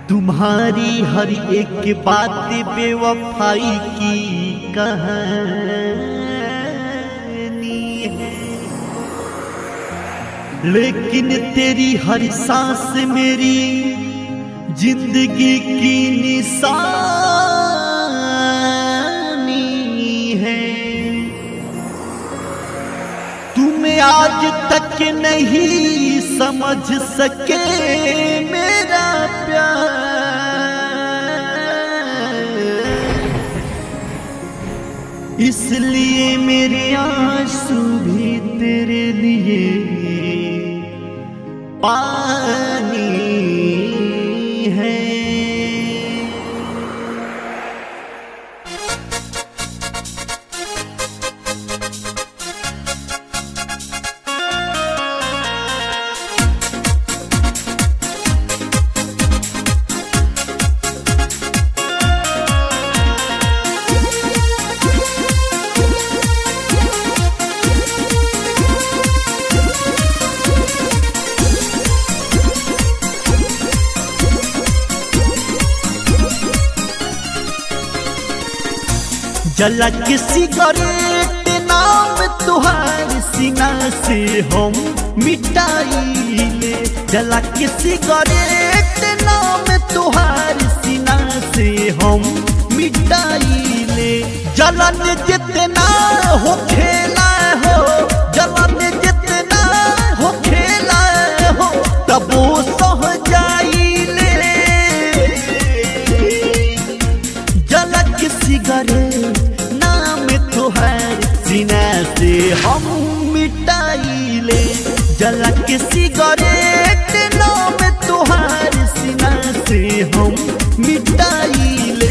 तुम्हारी हर एक बात बेवफाई की कहानी है लेकिन तेरी हर सांस मेरी जिंदगी की निशानी है तुम्हें आज तक नहीं समझ सके मेरा प्यार इसलिए मेरे आंसू भी तेरे लिए पानी है जला के सिगरेट नाम तुहार सीना से हम मिटाइले जला के सिगरेट नाम तुहार सीना से हम मिटाइले जलन जितना हो खेला हो जलन जितना हो खेला हो तब वो सह जाइले जलक सिगरेट नाम तुहार सीना से हम मिटाइले जलक सिगरेट नाम तुहार सीना से हम मिटाइले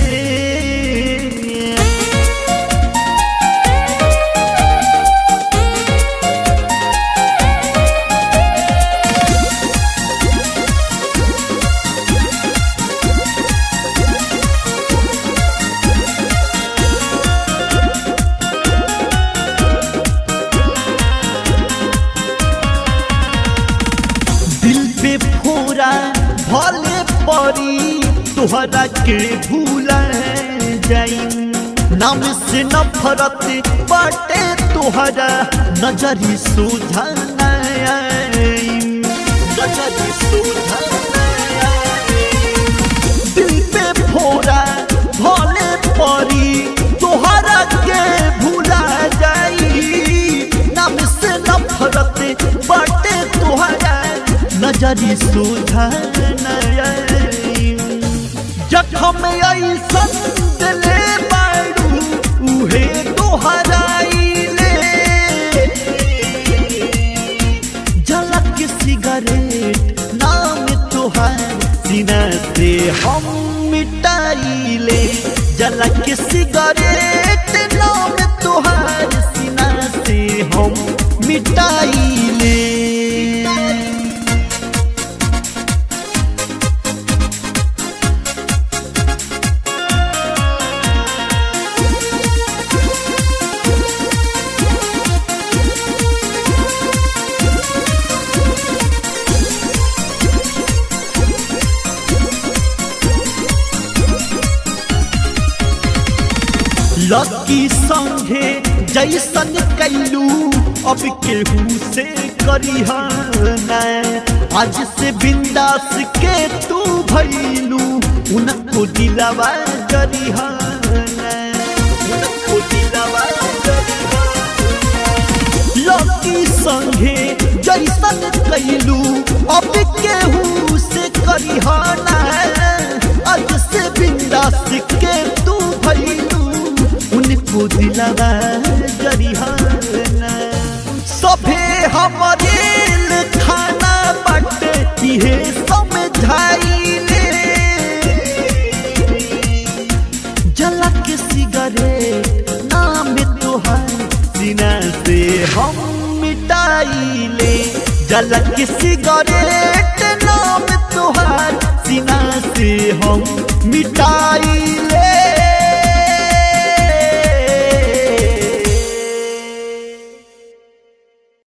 दिल पे फोरा भले परी तोहरा के भूला जाई नाम से नफरत बाटे तोहरा नजरी सुझा नजरी सुझा दिल पे फोरा भले परी तोहरा के भूला जाई नाम से नफरत बाटे तोहरा नजरी सुझा जखम ऐसन दिले बारू उहे तोहराइले झलक सिगरेट नाम तोहार सीना से हम मिटाइले झलक सिगरेट नाम तोहार सीना से हम मिटाइले लकी संगे जैसन कैलू अब केहू से करिहना आज से बिंदास के तू भैलू उनको दिलवा करिहना उनको दिलवा करिहना लकी संगे जैसन कैलू अब केहू से करिहना आज से बिंदास के तू भैलू उनको दिलवा करिहना सभे हमरे खाना बट इहे समझाइले जलक सिगरेट नाम तोहार सीना से हम मिटाइले जलक सिगरेट नाम तोहार सीना से हम मिटाइले